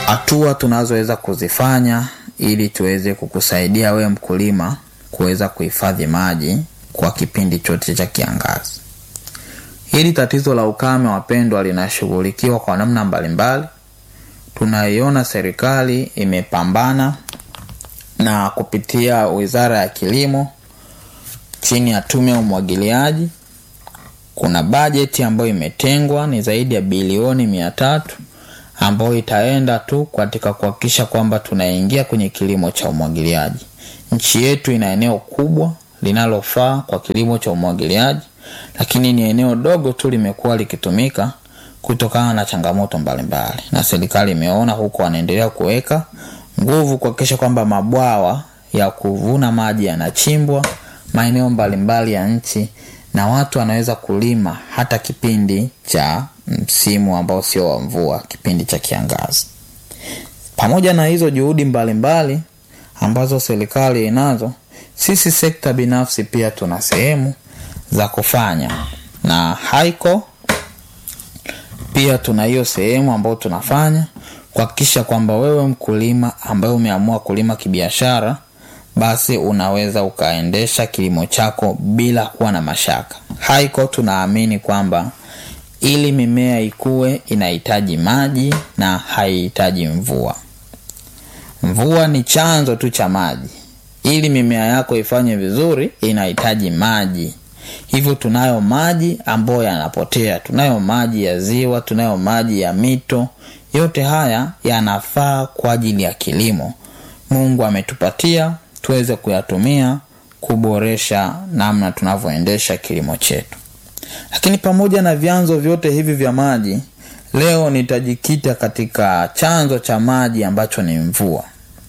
hatua tunazoweza kuzifanya ili tuweze kukusaidia wewe mkulima kuweza kuhifadhi maji kwa kipindi chote cha kiangazi. Hili tatizo la ukame, wapendwa, linashughulikiwa kwa namna mbalimbali. Tunaiona serikali imepambana na kupitia Wizara ya Kilimo chini ya Tume ya Umwagiliaji, kuna bajeti ambayo imetengwa ni zaidi ya bilioni mia tatu ambayo itaenda tu katika kuhakikisha kwamba tunaingia kwenye kilimo cha umwagiliaji. Nchi yetu ina eneo kubwa linalofaa kwa kilimo cha umwagiliaji, lakini ni eneo dogo tu limekuwa likitumika kutokana na changamoto mbalimbali mbali. Na serikali imeona huko, wanaendelea kuweka nguvu kuhakikisha kwamba mabwawa ya kuvuna maji yanachimbwa maeneo mbalimbali ya nchi na watu wanaweza kulima hata kipindi cha msimu ambao sio wa mvua, kipindi cha kiangazi. Pamoja na hizo juhudi mbalimbali mbali, ambazo serikali inazo, sisi sekta binafsi pia tuna sehemu za kufanya, na haiko pia tuna hiyo sehemu ambayo tunafanya kuhakikisha kwamba wewe mkulima ambaye umeamua kulima kibiashara basi unaweza ukaendesha kilimo chako bila kuwa na mashaka. Haiko tunaamini kwamba ili mimea ikue inahitaji maji na haihitaji mvua. Mvua ni chanzo tu cha maji. Ili mimea yako ifanye vizuri inahitaji maji. Hivyo tunayo maji ambayo yanapotea, tunayo maji ya ziwa, tunayo maji ya mito. Yote haya yanafaa kwa ajili ya kilimo. Mungu ametupatia tuweze kuyatumia kuboresha namna tunavyoendesha kilimo chetu. Lakini pamoja na vyanzo vyote hivi vya maji, leo nitajikita katika chanzo cha maji ambacho ni mvua.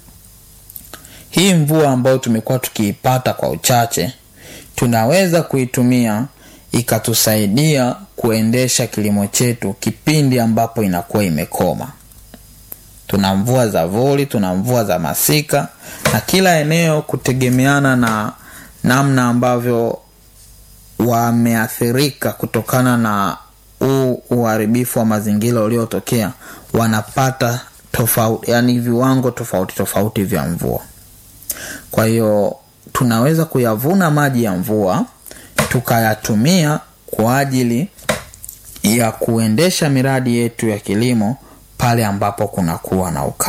Hii mvua ambayo tumekuwa tukiipata kwa uchache, tunaweza kuitumia ikatusaidia kuendesha kilimo chetu kipindi ambapo inakuwa imekoma. Tuna mvua za vuli, tuna mvua za masika, na kila eneo kutegemeana na namna ambavyo wameathirika kutokana na huu uharibifu wa mazingira uliotokea, wanapata tofauti, yani viwango tofauti tofauti vya mvua. Kwa hiyo tunaweza kuyavuna maji ya mvua tukayatumia kwa ajili ya kuendesha miradi yetu ya kilimo pale ambapo kunakuwa na ukame.